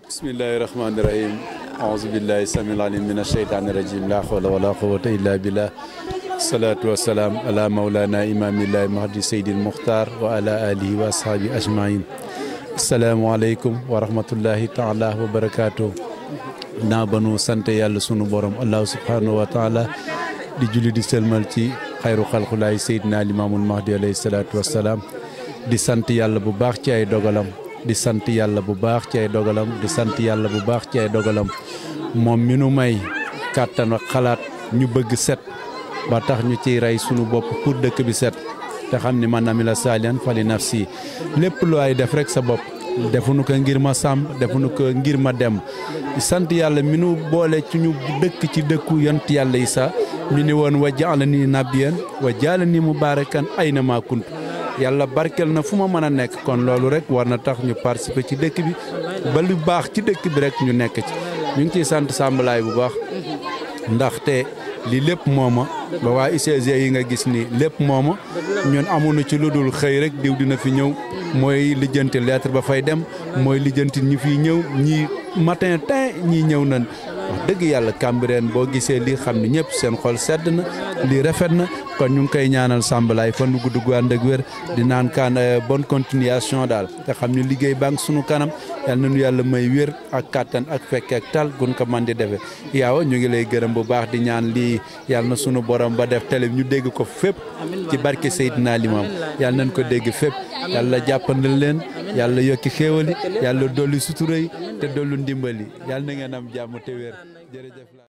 bismillahi rahmaani rahim aouzu billahi samil alim min asheytaani rajim la hawla wala quwata illa billah salaatu wasalaam ala maulana imamillahi mahdi seydil muxtar wa ala alihi wa ashaabi ajmain asalaamualeykum wa rahmatullahi taala wa barakaatu naa ba nu sant yàlla sunu borom allahu subhanahu wa taala di julli di sëlmal ci xayru xalqulaay seydina limaamul mahdi alayhi salaatu wasalaam di sant yàlla bu baax ci ay dogalam di sant yàlla bu baax ci ay dogalam di sant yàlla bu baax ci ay dogalam moom mi nu may kàttan ak xalaat ñu bëgg set ba tax ñu ciy rey sunu bopp pour dëkk bi set te xam ni man amila saalihan fali nafsi lépp lu ay def rek sa bopp defuñu ko ngir ma sàmm defuñu ko ngir ma dem sant yàlla mi nu boole ci ñu dëkk ci dëkku yont yàlla yi sa mi ni woon wa jaala ni nabiyan wa jaala ni mubarakan ayna ma kunt yàlla barkel na fu ma mën a nekk kon loolu rek war na tax ñu participer ci dëkk bi ba lu baax ci dëkk bi rek ñu nekk ci ñu ngi ciy sant sàmbalaay bu baax ndaxte lii lépp mooma ba waa UCG yi nga gis ni lépp mooma ñun amuñu ci lu dul xëy rek diw dina fi ñëw mooy lijjanti lettre ba fay dem mooy lijjanti ñi fiy ñëw ñii matin tin ñii ñëw nañ wax dëgg yàlla Cambérène boo gisee lii xam ne ñëpp seen xol sedd na lii rafet na kon ñu ngi koy ñaanal sàmbalaay fan nu gudd gu ànd ak wér di naan kaan bonne continuation daal te xam ne liggéey baa ngi sunu kanam yal na nu yàlla may wér ak kàttan ak fekke ak tal gun ko man di defee yaaw ñu ngi lay gërëm bu baax di ñaan lii yàlla na sunu borom ba def télé ñu dégg ko fépp ci barke Seydina Limam yàlla nañ ko dégg fépp yàlla jàppandal leen yàlla yokki xéewali yàlla dolli sutura yi te dollu ndimbali yàlla na ngeen am jàmm te wér jërëjëf